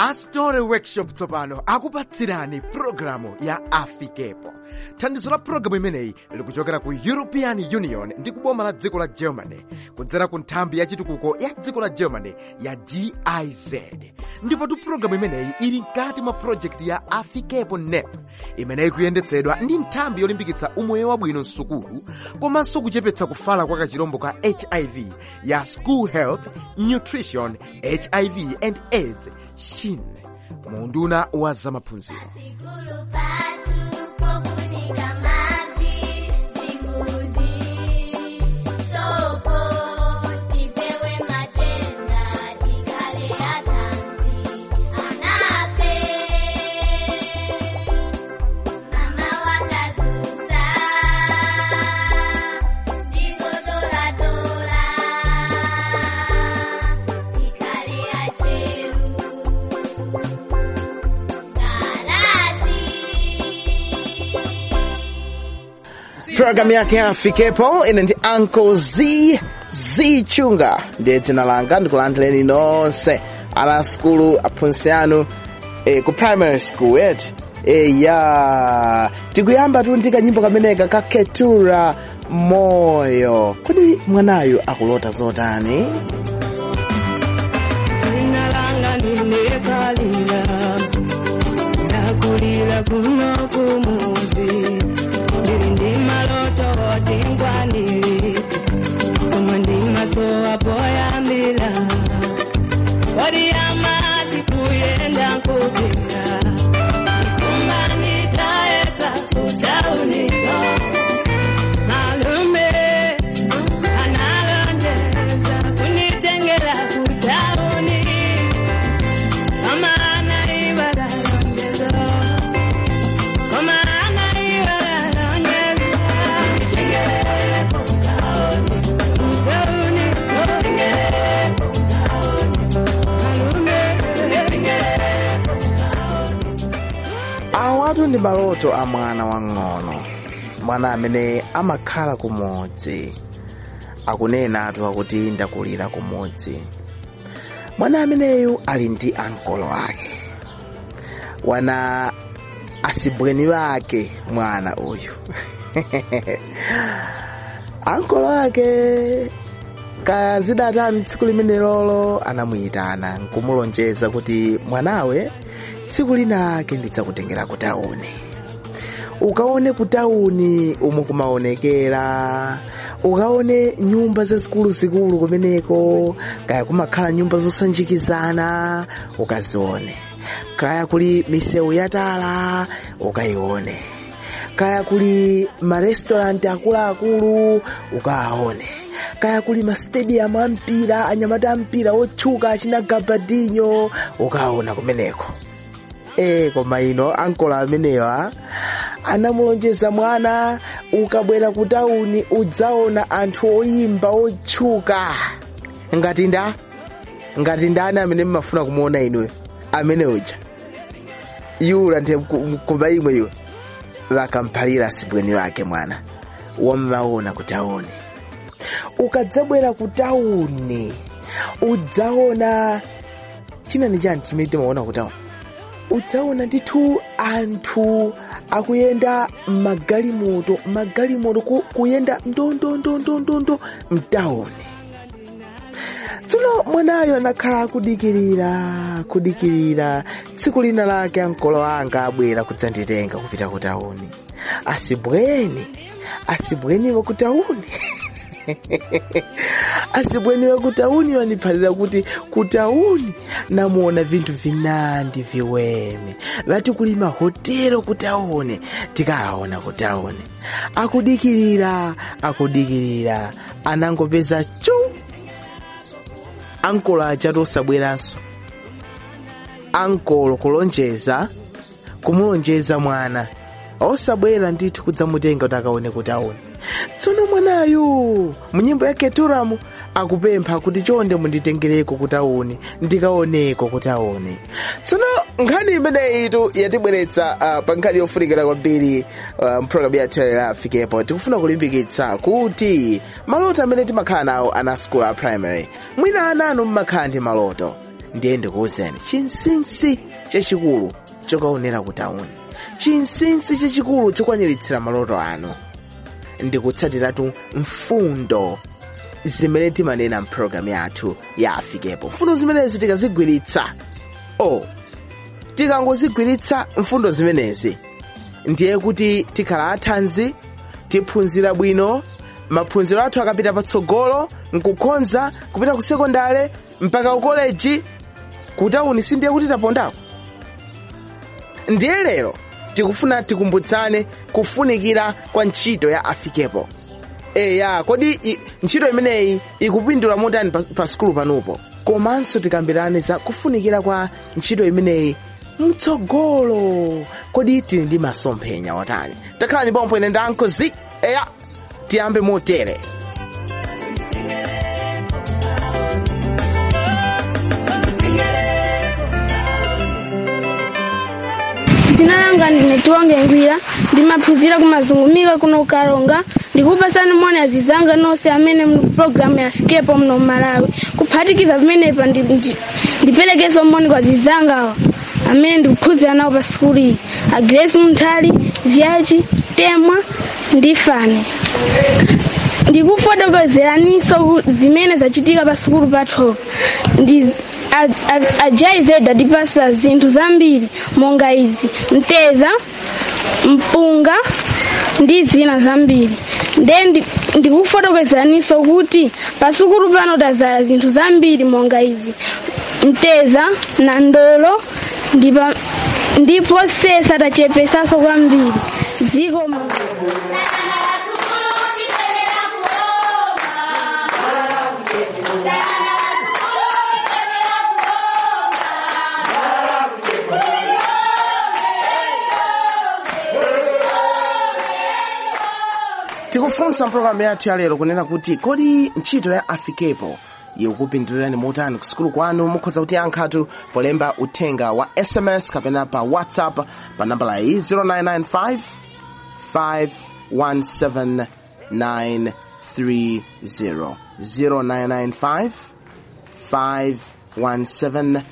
astore workshop tsopano akupatsirani pulogalamu ya afikepo thandizo la pulogalamu imeneyi likuchokera ku european union ndi kuboma la dziko la germany kudzera ku nthambi ya chitukuko ya dziko la germany ya giz ndipotu pulogalamu imeneyi ili mkati mwa projekti ya afikepo nep imeneyi kuyendetsedwa ndi nthambi yolimbikitsa umoyo wabwino msukulu komanso kuchepetsa kufala kwa kachirombo ka hiv ya school health nutrition hiv and aids shin munduna wa zamaphunziro Sikulu patu pokunika maji zinguzi sopo tipewe matenda tikale atanzi anape mama wakazuza ndizodoradora tikale acheru programu yake ya afikepo ine ndi uncle z z chunga ndiye dzina langa ndikulandireni nonse ana skulu aphunzitsi anu eh, ku primary school yet eh, ya tikuyamba tu ndi kanyimbo kameneka ka ketura moyo kodi mwanayu akulota zotani Jina langa ninekalira nakulira kuno kumuzi ndiri ndi maloto tingwanirisi omwe ndimasowa poyambira kodi amati kuyenda nkupira ikumbanitaesa kutauniko malume analonjeza kunitengera kutauni kama anaibada lonjezo kama anaibada lonjezo nitengere kutauni kutauni nitengere kutauni malume nitengere awatu ndi maloto a mwana wang'ono mwana amene amakhala kumudzi akunenatu akuti ndakulira kumudzi mwana ameneyu ali ndi ankolo ake wana asibweni wake mwana uyu ankolo ake kazidatani tsiku limene lolo anamuyitana nkumulonjeza kuti mwanawe tsiku linake ndidzakutengera ku tauni ukaone ku tauni umo kumaonekera ukaone nyumba zazikulu zikulu kumeneko kaya kumakhala nyumba zosanjikizana ukazione kaya kuli misewu yatala ukayione kaya kuli marestoranti akuluakulu ukaone kaya kuli mastadium ampira anyamata ampira otchuka achina gabadinho ukaona kumeneko e koma ino ankola amenewa anamulonjeza mwana ukabwera ku tauni udzaona anthu oyimba otchuka ngati nda ngati ndani amene mmafuna kumuona inuyo amene uja yula ndiye kumba imwe iwe vakamphalira sibweni wake mwana wammaona ku tauni ukadzabwera ku tauni udzaona china ni chani chimene timaona ku tauni udzaona ndithu anthu akuyenda magalimoto magalimoto ku, kuyenda ndondondondondondo mtauni tsono mwanayo anakhala akudikirira kudikirira tsiku lina lake ankolo anga abwera kudzanditenga kupita ku tauni asibweni asibweniwa ku tauni asibweniwa ku tauni waniphalira kuti ku tauni namuona vinthu vinandi viweme vati kuli mahotelo ku tauni tikaona ku tauni akudikirira akudikirira anangopeza chu ankolo aja tosabweranso ankolo kulonjeza kumulonjeza mwana osabwera ndithu kudzamutenga kuti akaone kuti aone tsono mwanayu munyimbo ya keturamu akupempha kuti chonde munditengereko kuti aone ndikaoneko kuti aone tsono nkhani imeneyitu yatibweretsa uh, pa nkhani yofunikira kwambiri uh, mpulogalamu yathu ya afikepo tikufuna kulimbikitsa kuti maloto amene timakhala nawo ana school a primary mwina ana anu mmakhala ndi maloto ndiye ndikuwuzeni chinsinsi chachikulu chokaonera ku tauni chinsinsi chachikulu chokwaniritsa maloto anu ndikutsatiratu mfundo zimene timanena mpulogalamu yathu ya afikepo mfundo zimenezi tikazigwiritsa oh tikangozigwiritsa mfundo zimenezi ndiye kuti tikhala athanzi tiphunzira bwino maphunziro athu akapita patsogolo nkukhonza kupita ku sekondale mpaka ku koleji kutauni sindiye kuti tapondako ndiye lero tikufuna tikumbutsane kufunikira kwa ntchito ya afikepo eya kodi i- ntchito imeneyi ikupindula motani pa, pa sukulu panupo komanso tikambirane za kufunikira kwa ntchito imeneyi mtsogolo kodi tili ndi masomphenya otani takhalani pompo ine ndankozi eya tiyambe motere dzina langa ndine tiwonge ngwira ndimaphunzira kumazungumika kuno ukalonga ndikupasani moni azizanga nonse amene muli kupulogalamu ya afikepo muno mmalawi kuphatikiza pamenepa ndi- ndi- ndiperekenso moni kwa azizangawa amene ndikuphunzira nawo pa sukulu iyi agresi munthali vyachi temwa ndi fane ndikufotokozeraninso ku- zimene zachitika pa sukulu pathopa ndi ajaizeda adipasa zinthu zambiri monga izi mteza mpunga ndi zina zambiri nde ndi- ndikufotokozeraninso kuti pa sukulu pano tazala zinthu zambiri monga izi mteza na ndolo ndipa- ndipo sesa tachepesanso kwambiri ziko mu tikufunsa mpulogalamu yathu ya lero kunena kuti kodi ntchito ya afikepo ikupindulirani motani ku sukulu kwanu mukhoza kuti yankhatu polemba uthenga wa sms kapena pa whatsapp pa nambala iyi 0995 517 930 0995 517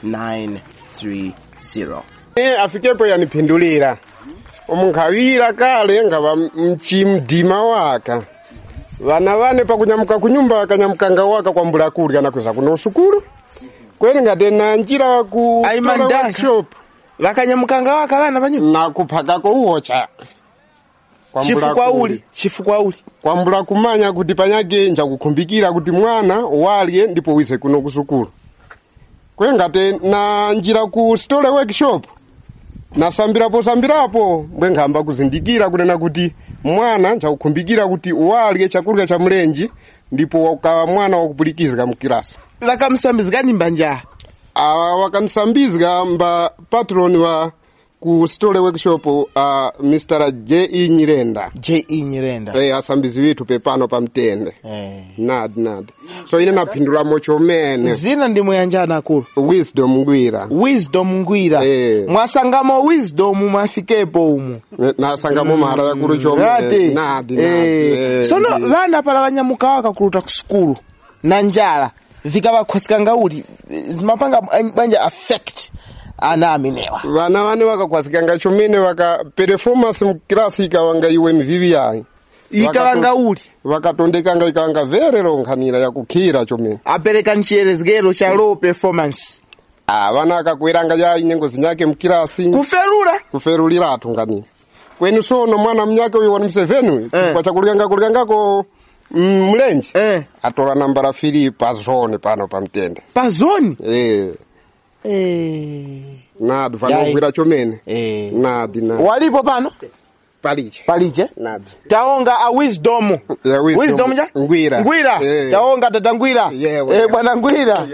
930 e afikepo yanipindulira omunkhawira kale nga va mchimdima waka vana vane pakunyamuka kunyumba vakanyamukanga waka kwambula kurya nakweza kuno usukulu kweni ngati na njira ku Ai, tola mandaka. workshop vakanyamukanga waka vana panyumba na kuphakako uwocha Kwambula chifukwa kuli. uli chifukwa uli kwambula kumanya kuti panyake njakukhumbikira kuti mwana walye ndipo wize kuno kusukulu kwe ngati na njira ku stole workshop nasambirapo sambirapo mbwe nkhamba kuzindikira kunena kuti mwana njakukhumbikira kuti walye chakurya cha mlenji ndipo ukawa mwana wakupulukizika mkilasi vakamsambizikani mbanja awa wakanisambizika mba patron wa ku stole workshop uh, mr j e nyirenda je nyirenda eh asambizi vithu pepano pamtende eh. nadi nadi so ine naphindulamo chomene zina ndi muyanjana akulu wisdom ngwira wisdom ngwira Eh. mwasangamo wisdom mwafikepo umu Eh, nasangamo mara yakulu ati chomene nadi nadi eh. eh, sono ndi- vana pala vanyamuka wakakuluta ku sukulu na njala vikavakhwasikanga kuti zimapanga banja affect ana amenewa vana vane vakakhwasikanga chomene vaka performance mkilasi ikawanga iwe mvivi yayi ikavanga uli vakatondekanga ikawanga vere ronkhanira yakukhira chomene apereka nchiyerezekero cha low performance ah vana akakweranga yayi nyengo zinyake mkilasi kuferula kuferuliratu ngani kweni sono mwana mnyake uyu wani mseveni chifukwa chakulikanga kulikangako mm, mlenji eh. atola nambala fili pa zone pano pamtende pa zoni eh eh. nadi Yayi. vanogwira chomene eh. nadi nadi walipo pano paliche palije nadi taonga a wisdom Ya wisdom. wisdom ja Ngwira. ngwira Eh. taonga tata ngwira Yeah, eh bwana ngwira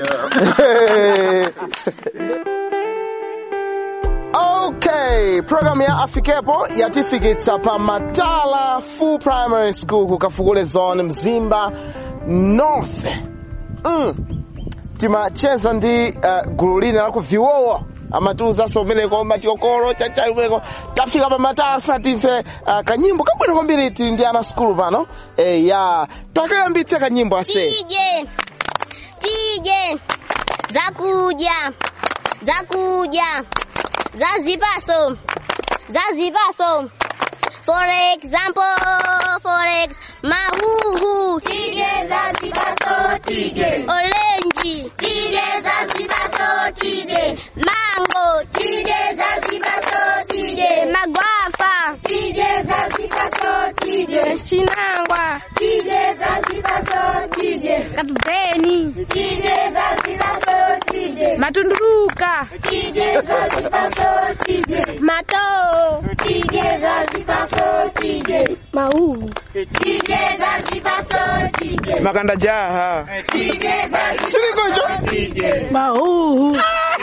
okay program ya afikepo yatifikitsa pa matala full primary school kukafukule zone mzimba north mm. timacheza ndi uh, gulu lina lako viwowo amatiuzanso umeneko matiokolo chachai umeneko tafika pa matala fatife uh, kanyimbo kabwino kwambiri tili ndi ana skulu pano eh, ya takayambitse kanyimbo ase DJ DJ zakuja zakuja zazipaso zazipaso for example for ex mahuhu tige zazipaso tige orange tige zazipaso tige mango tige zazipaso tige magwafa tige zazipaso tige chinangwa tige zazipaso tige katubeni tige zazipaso tige matunduka tige zazipaso tige mato tige zazipaso tige mau tige zazipaso tige makanda jaha tige zazipaso chilikocho tige mahuhu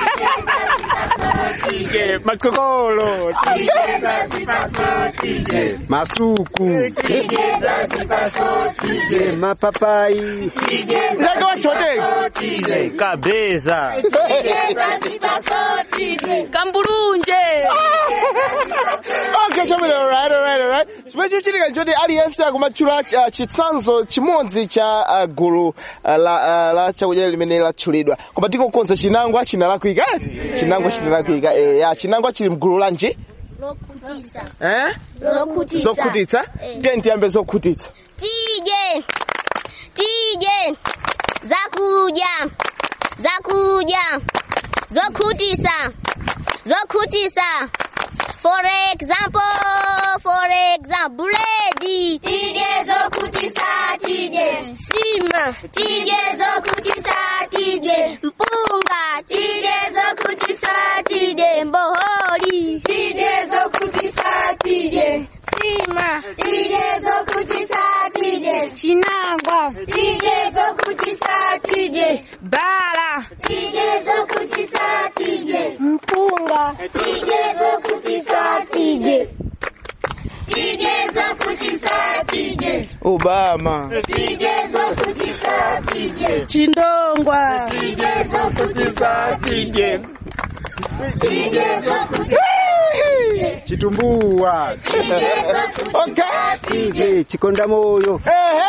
makokolo tige zazipaso tige masuku tige zazipaso tige mapapai zake wachoteka kabeza tige zazipaso tige kambulunje okay chabwino alright alright alright chimene chikuchitika nchoti aliyense akumatchula uh, chitsanzo chimodzi cha uh, gulu uh, la, uh, la chakudya limene latchulidwa koma tikokonza chinangwa chinalakwika chinangwa chinalakwika eh, ya chinangwa chili mgulu lanji lokutisa eh? lokutisa zokhutitsa Eh. tiye tiyambe zokhutitsa tige tige zakuja zakuja zokhutisa zokhutisa for example for example buledi tige zokhutisa tige sima tige zokhutisa tige mpunga tige zokhutisa tige mboholi tige zokhutisa tige sima tige zokhutisa tige chinangwa tige zokhutisa tige bala tige zokhutisa tige mpunga tige zokhutisa tige tige zokhutisa tige obama tige zokhutisa tige chindongwa tige zokhutisa tige tige zokhutisa chitumbuwa okay tige chikonda moyo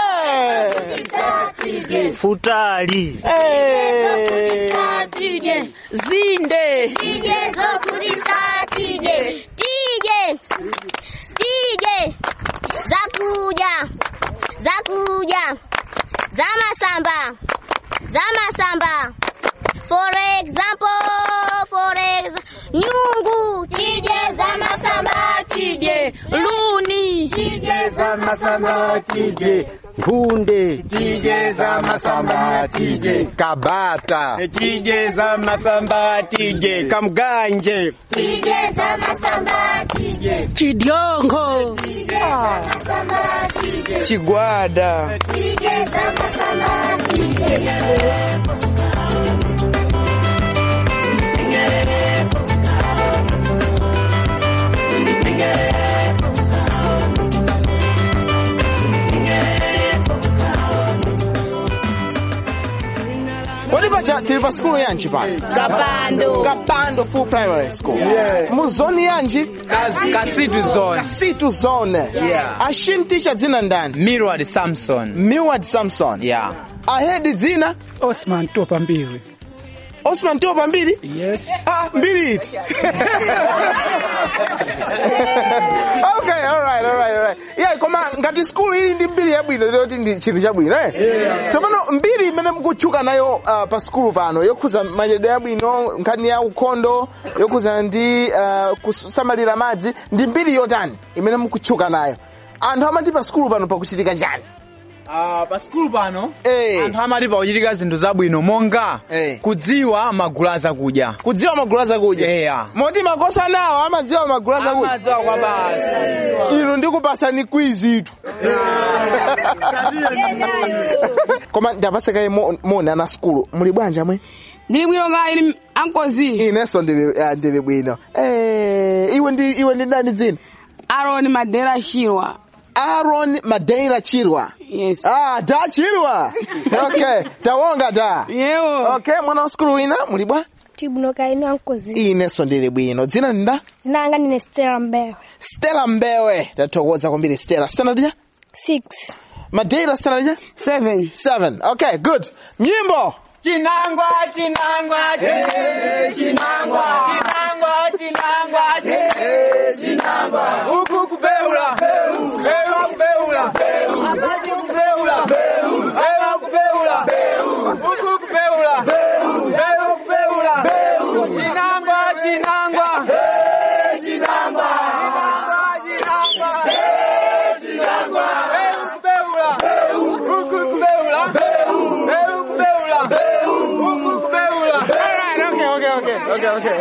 Ehe. futali Eh. tige zinde tige zokhutisa tige tige tige zakuja zakuja zamasamba zamasamba for example for example nyungu tige zamasamba tige luni tige zamasamba tige nkunde tige za masamba tige kabata tige zamasamba tige kamganje tige zamasamba tige chidyongo zamasamba tige chigwada tige zamasamba tige kodi pacha tili pa skulu yanji pano kapando kapando full primary school mu zoni yanji kasitu zone kasitu zone Yeah. ashim teacher dzina ndani mirward samson millward samson yeah ahedi dzina Osman topa mbili. osman topa mbiri Yes. ah mbiri iti okay alright alright alright yeah koma ngati skulu ili ndi mbiri yabwino loti ndi chinthu chabwino eh tsopano mbiri imene mukutchuka nayo uh, pa skulu pano yokhuza madyedwe abwino nkhani ya ukhondo yokhuza ndi uh, kusamalira madzi ndi mbiri yotani imene mukutchuka nayo anthu amati pa skulu pano pakuchitika chani uh, pa skulu pano Eh. anthu amati pakuchitika zinthu zabwino monga Eh. kudziwa magulu azakudya kudziwa magulu azakudya Yeah. moti makosa nawo amadziwa magulu azakudya amadziwa kwa basi inu ndikupasani kwizitu koma ndapasekaye moni ana skulu muli bwanja mwe ndili bwino nga ili ankozi inenso ndili ah, ndili bwino Eh, iwe ndi iwe ndi ndani dzina aroni madera shirwa aaron madeira chirwa yes ah da chirwa okay tawonga da yewo okay mwana wa skulu wina muli bwa tibunoka inu ankozi inenso ndili bwino dzina nda zinanga ndine stela mbewe stella mbewe tathokoza kwambiri stella standard ja six madeira standard ja seven seven okay good nyimbo Chinangwa, chinangwa, che, chinangwa. Chinangwa, chinangwa, che, chinangwa. Huku kubeula. Beula kubeula. Amaji kubeula. Beula kubeula. Huku kubeula. Beula kubeula. Chinangwa, chinangwa. Chinangwa. Chinangwa. Chinangwa. Beula kubeula. Huku kubeula. Beula kubeula. Huku kubeula. Alright, okay, okay, okay, okay,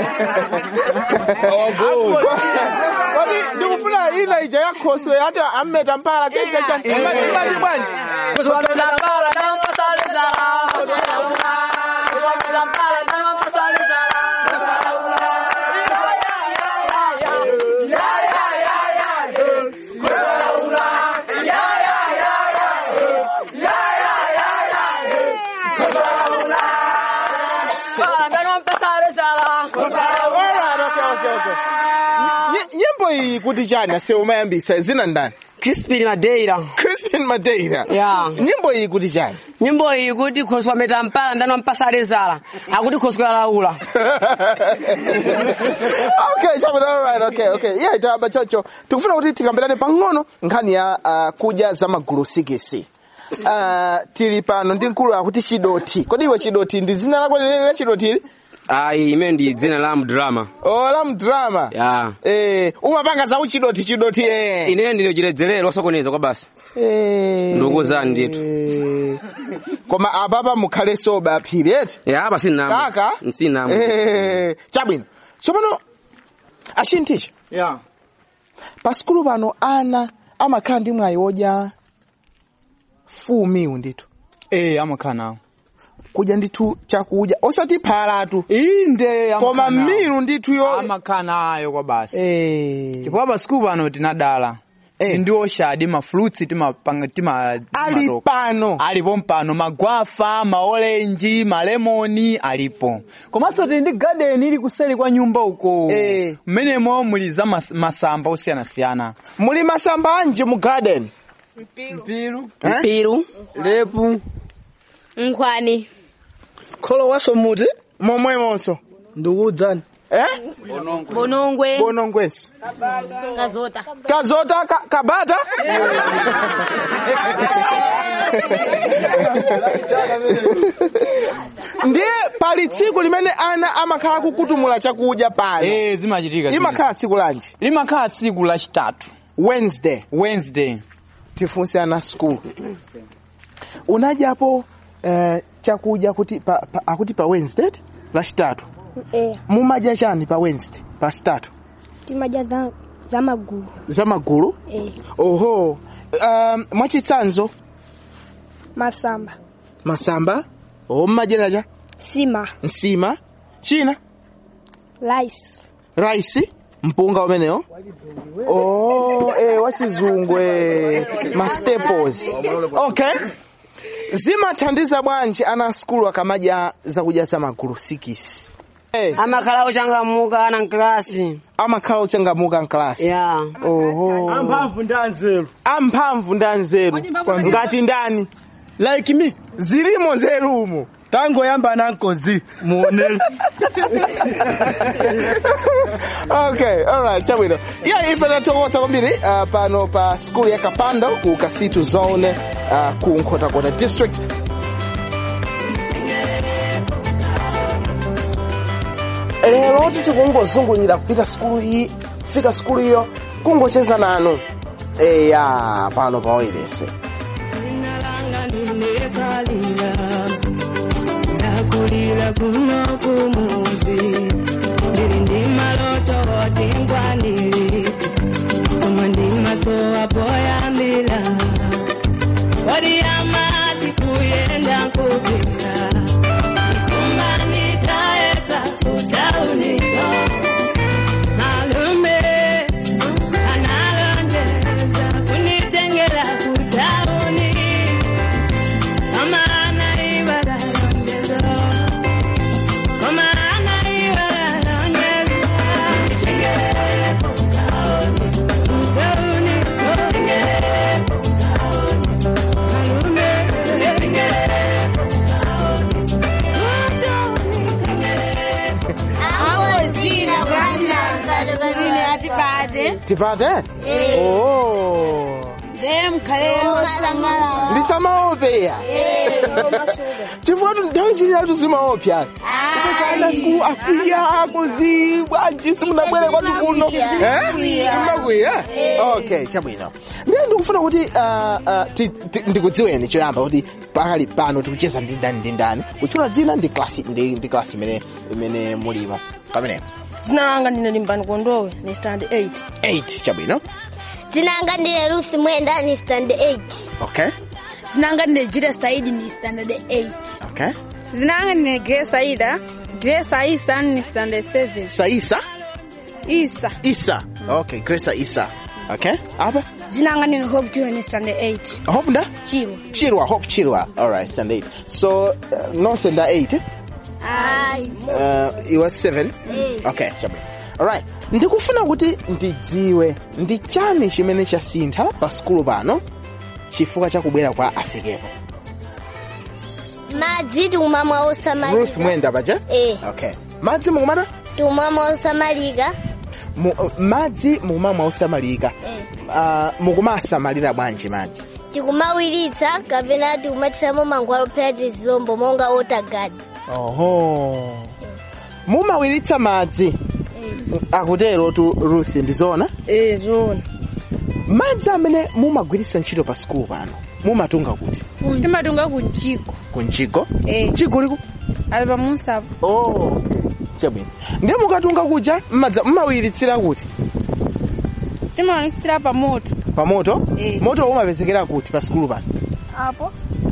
okay. Kodi ndikufuna ina ija yakhoswe ati ammeta mpala imati bwanji Alright, okay, okay, okay. Ny- nyimbo iyi kuti chani asewu mayambisa zina ndani Crispin Madeira. crispin madeira Yeah. nyimbo iyi kuti chani Nyimbo iyi kuti khoswa meta mpala ndani wampasale zala. Akuti khoswa laula. okay chabwino alright okay okay iya itaba chocho tikufuna kuti tikambirane pang'ono nkhani ya uh, kudya za magulu sikisi uh, tili pano ndi mkulu akuti chidoti kodi iwe chidoti ndi zina lako lileli la chidotili Ayi ime ndi dzina la mdrama. oh la mdrama Ya. eh umapanga za uchidoti chidoti eh Ine ndine chiledzerero osokoneza kwa basi. eh Ndokuzani ndithu. eh. koma apapa mukhale soba aphiri eti Ya apa sina. kaka Sina. eh chabwino tsopano achinticha Yeah. pa sikulu pano ana amakhala ndi mwayi wodya fumiwu ndithu Eh, amakhala nawo. kudya ndithu chakudya osati phalatu Inde, koma amakhala nawo. miru ndithu yo amakhala nayo kwa basi. eh chifukwa pa sikulu pano tinadala Eh. ndioshadi mafruits timapanga tima ali timatoka. pano alipo mpano magwafa maolenji malemoni alipo komanso tili ndi garden ili kuseri kwa nyumba uko Eh. mmenemo muli za mas, masamba osiyanasiyana muli masamba anji mu garden Mpiru. Eh? Mpiru. Lepu. nkhwani Kholo waso muti. momwemonso Ndikudzani. eh bonongwe bonongwenso kazota kazota ka, kabata ndiye pali tsiku limene ana amakhala kukutumula chakudya pano eh zimachitika limakhala tsiku lanji limakhala tsiku lachitatu wednesday wednesday tifunse ana school unadyapo eh, chakudya kuti pa, pa, akuti pa wednesday lachitatu Eh, mumadya chani pa wednesday pa chitatu timadya za, za magulu. za magulu Eh, oho um, mwachitsanzo masamba. masamba o mmadyera cha Sima. nsima china Rice. rice mpunga umenewo oh, eh, wachizungu eh, ma staples okay zimathandiza bwanji ana skulu akamadya zakudya za magulu sikisi eh, Amakhala ochangamuka ana mklasi. amakhala ochangamuka mklasi Ya. oho amphamvu ndi anzeru amphamvu ndi anzeru ngati ndani like me zilimo nzerumo tangoyamba nankozi muonere okay alright chabwino iya ife tathokoza kwambiri uh, pano pa skulu ya kapando ku kasitu zone uh, ku nkhotakota district lero tikungozungulira kupita skulu iyi kufika skulu iyo kungocheza nanu eya pano pa oilese Dzina langa ndinekalira ndakulira kuno kumudzi ndiri ndi maloto oti ngwanirizi koma ndi maso apoyambira kodi amati kuyenda nkupira ikumbanitaesa kutauniko malume analonjeza kunitengera kutauni kama anaibaralonjeza kama anaibaralonjeza nitengere kutauni kutauni tipate tipate Eh. oh ndiye mkhale osangalala ndisamaopeya chifukwa tu nthawi zililatu zimaopya kupesana siku akwiya akuzibwa njisi munabwere kwatu kuno Akwiya. simakwiya okay chabwino ndiye ndikufuna kuti ah, ah, ti- ti- ndikudziweni choyamba kuti pakali pano tikucheza ndi ndani ndi ndani kutchula dzina ndi klasi ndi ndi klasi imene imene mulimo kameneko dzina langa ndine limbani kondowe ni stand 8 8 chabwino dzina langa ndine ruth mwenda ni stand 8 okay dzina langa ndine jira saidi ni standard 8 okay Zina langa ndine Grace Aida. Grace Aisa ni standard 7. saisa Isa. isa okay gresa isa okay apa dzina langa ndine hope joy ni stand 8 hope nda chiro chirwa hope chirwa alright stand 8 so uh, nonse nda 8 ayi uh, iwa 7 Eh. okay chabwino alright ndikufuna kuti ndidziwe ndi chani chimene chasintha pa skulu pano chifukwa chakubwera kwa afikepo madzi tikumamwa ruth osamalika mwenda paja eh okay madzi mukumata tikumamwa osamalika Mu, uh, madzi mukumamwa osamalika eh uh, mukumasamalira bwanji madzi tikumawiritsa kapena tikumatisamo mangwalo phera tizilombo monga otagadi oho mumawiritsa madzi akutero tu ruth ndizona eh zona madzi amene mumagwiritsa ntchito pa skulu pano mumatunga kuti Timatunga ku Jiko. kunjigo Eh. jigo liko Ali pamunsapo. oh chabwino ndiye mukatunga kuja mmadza mmawiritsira kuti Timawanisira pa moto. pa moto Eh. moto umapezekera kuti pa skulu pano Apo.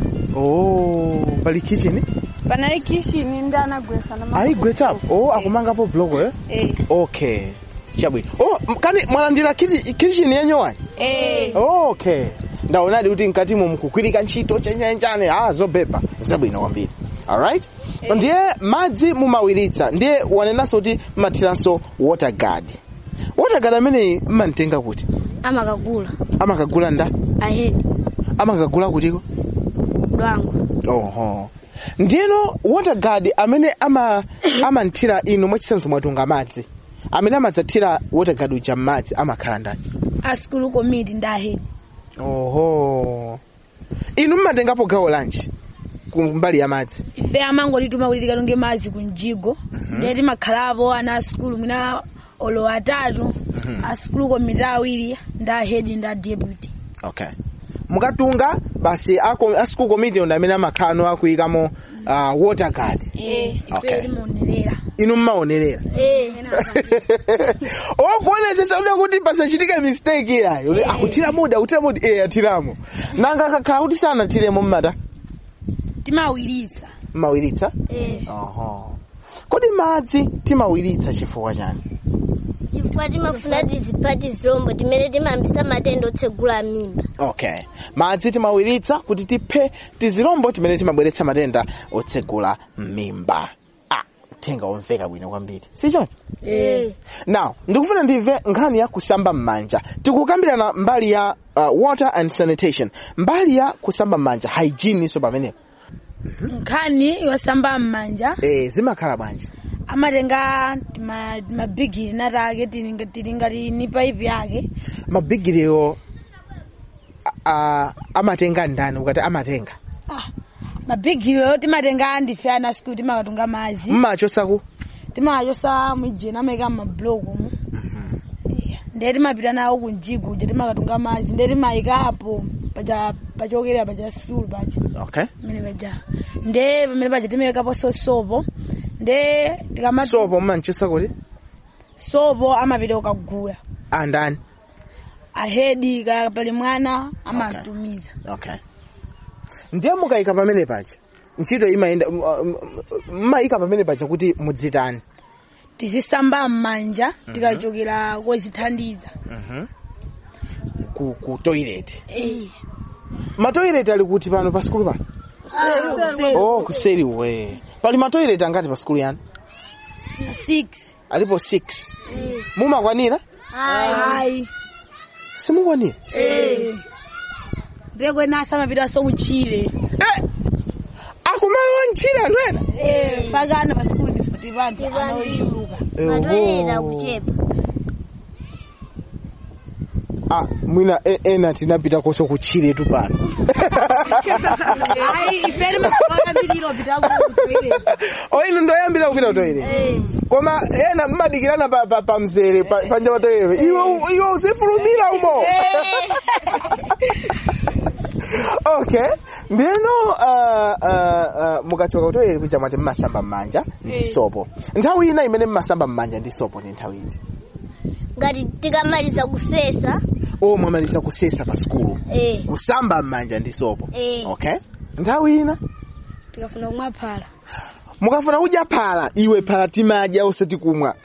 oh pali kitchen Panali kishini ndi anagwesa na ayigwetsapo oh akumangapo bloko eh Eh. okay chabwino oh m- kani mwalandira kiti- kitchen yenyowayi Eh. okay ndaonadi kuti mkatimo mukukwirika ntchito chenjenjane ah zobeba zabwino kwambiri alright ndiye madzi mumawiritsa ndiye wanenanso kuti mmathiranso water guard water guard ameneyi mmantenga kuti amakagula amakagula nda ahedi amakagula kutiko dwango oho ndiyeno water guard amene ama amanthira inu mwachitsanzo mwatunga madzi amene amadzathira water guard uja m'madzi amakhala ndani a school committee ndi ahedi oho inu mmatengapo gawo lanji kumbali ya madzi ife amangotituma kuti tikatunge madzi ku mjigo ndiye timakhalapo ana a skulu mwina olo atatu a school committee awiri ndi ahedi ndi a deputy okay mukatunga basi ako- a school committee ndi amene amakhala akuyikamo uh, water guard eh Okay. ife timaonerera inu mmaonerera eh okuonetsetsa ude kuti pasachitike mistake yayo Uli, akuthira mudi akuthira mudi eh athiramo nanga kakhala kuti sanathiremo mmata timawiritsa mmawiritsa eh oho kodi madzi timawiritsa chifukwa chani chifukwa timafuna tizipati zilombo timene timayambisa matenda otsegula mimba okay madzi timawiritsa kuti tiphe tizilombo timene timabweretsa matenda otsegula mimba ah uthenga womveka bwino kwambiri sichoni eh now ndikufuna ndimve nkhani ya kusamba m'manja tikukambirana mbali ya uh, water and sanitation mbali ya kusamba m'manja hygiene so pamenepo nkhani yosamba m'manja eh zimakhala bwanji amatenga tima- mabigiri natake tili tili ngati ni paipi yake mabigiriwo uh, amatenga ndani ukati amatenga mabigiriyo timatenga ndife ana skulu timakatunga madzi mmachosaku timachosa mwijeni amaika mablokomu ndiye timapita nawo kunjigo uja timakatunga madzi ndiye timayikapo paja pachokerera paja skulu paja okay pamene paja ndiye pamene paja timayikapo sosopo ndiye tikama sopo mmanchosa kuti sopo amapita ukagula andani ahedi kaya pali mwana amatumiza okay ndiye mukayika pamene paja ntchito imayenda m- m- m- mmayika pamene paja kuti mudzitani tizisamba m'manja tikachokera kozithandiza ku, ku toilet Eh. matoilet ali kuti pano pa skulu pano kuseri. oh kuseri we pali matoilet angati pa skulu yanu six alipo 6 mumakwanira ayi simukwanira ndiye kwenasa amapita so kuchile akumalowa ntchire anthu ena pakana pa sikulu ndifuti panthu anaochuluka matoilet akuchepa ah, mwina e- ena tinapita koso kutchiretu pano oinu ndoyambira kupita kutoilet koma ena mmadikirana pa, pa, pa mzere pa, panja pa toilet iwe iwe uzifulumira umo okay ndino uh, uh, uh, mukachoka kutoilet kuja mwati mmasamba mmanja ndi Eh. sopo nthawi ina imene mmasamba mmanja ndi sopo ni nthawi iti ngati tikamaliza kusesa o mwamaliza kusesa pa sukulu eh kusamba mmanja ndi sopo eh okay nthawi ina tikafuna kumwa phala mukafuna kudya phala iwe phala timadya osati kumwa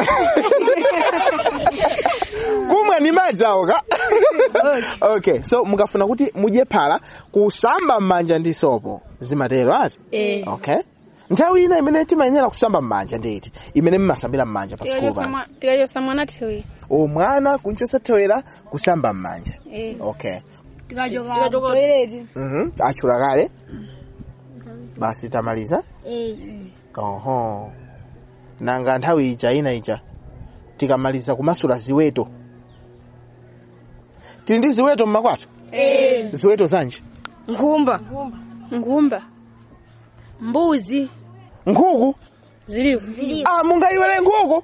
kumwa ni madzi awo ka okay so mukafuna kuti mudye phala kusamba mmanja ndi sopo zimatero ati Eh. okay nthawi ina imene timayenera kusamba mmanja nditi imene mmasambira mmanja pa sukulu pano tikachosa mwana thewera o mwana kunchosa thewera kusamba mmanja Eh. okay tikachoka toilet mhm achula kale basi tamaliza eh oho nanga nthawi ija ina ija tikamaliza kumasula ziweto tili ndi ziweto mmakwathu Eh. ziweto zanji nkhumba nkhumba mbuzi nkhuku zilipo ah mungayiwere nkhuku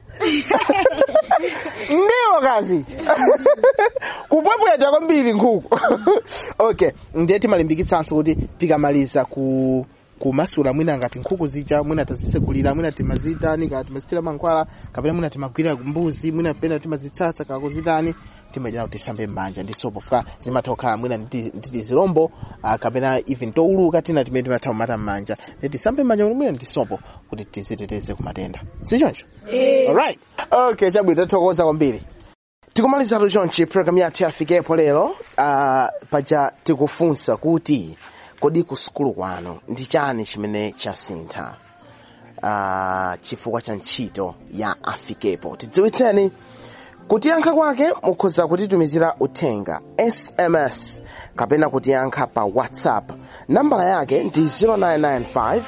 ndiwo kazi kupwepweta kwambiri nkhuku okay ndiye timalimbikitsanso kuti tikamaliza ku kumasula mwina ngati nkhuku zija mwina tazisegulira mwina timazitani kana timazithira mankhwala kapena mwina timagwirira mbuzi mwina pena timazitsatsa kana kuzitani timayenera kuti tisambe m'manja ndi sopo fuka zimatha kukhala mwina ndi ndi zilombo ah, kapena even touluka tina timene timatha kumata m'manja ndi tisambe m'manja kuti mwina ndi sopo kuti tiziteteze ku matenda sichoncho Eh. alright okay chabwino tathokoza kwambiri tikumalizatu chonchi program yathu yafikepo lero uh, paja tikufunsa kuti kodi ku sukulu kwanu ndi chani chimene chasintha uh, chifukwa cha ntchito ya afikepo tidziwitseni kutiyankha kwake mukhoza kutitumizira uthenga sms kapena kutiyankha pa whatsapp nambala yake ndi 0995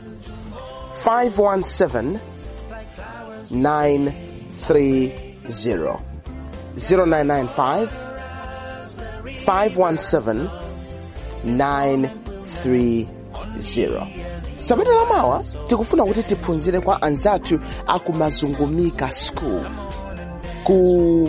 517 930 0995 517 930 sabata lamawa tikufuna kuti tiphunzire kwa anzathu akumazungumika school ku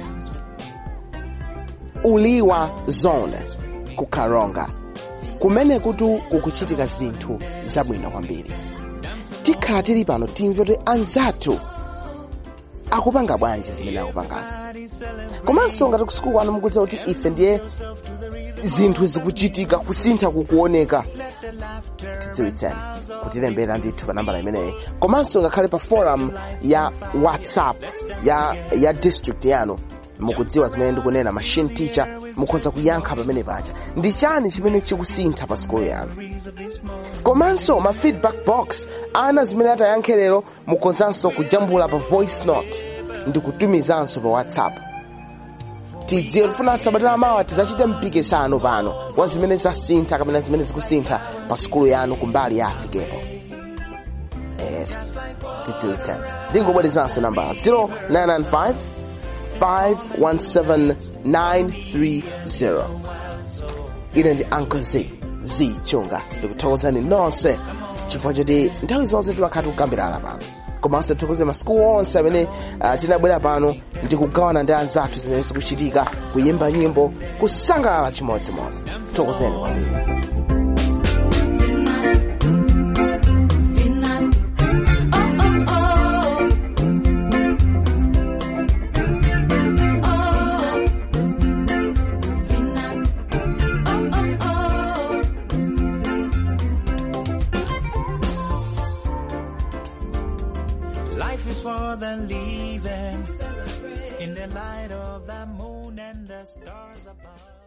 uliwa zone ku karonga kumene kuti kukuchitika zinthu zabwino kwambiri tikhala tili pano timve kuti anzathu akupanga bwanji zimene akupangazo komanso ngati kusukulu kwanu mukudziwa kuti ife ndiye zinthu zikuchitika kusintha kukuoneka tidziwitseni kutilembera ndithu pa nambala imeneyi komanso ngakhale pa forum ya whatsapp ya ya district yanu mukudziwa zimene ndikunena machine teacher mukhoza kuyankha pamene paja ndi chani chimene chikusintha pa sukulu yanu komanso ma feedback box ana zimene atayankhe lero mukhozanso kujambula pa voice note ndi kutumizanso pa whatsapp tidziwe tifuna sabatala mawa tidzachite mpikisano pano wa zimene zasintha kapena zimene zikusintha pa sukulu yanu kumbali ya afikepo eh, tidziwitseni ndingobwerezanso nambala 0995 517930 ine ndi uncle z z chunga ndikuthokozani nonse chifukwa choti nthawi zonse timakhala tikukambirana pano komanso tithokoze masukulu onse amene uh, tinabwera pano ndi kugawana ndi anzathu zimene zikuchitika kuyimba nyimbo kusangalala chimodzimodzi tithokozeni kwambiri Life is more than living in the light of the moon and the stars above.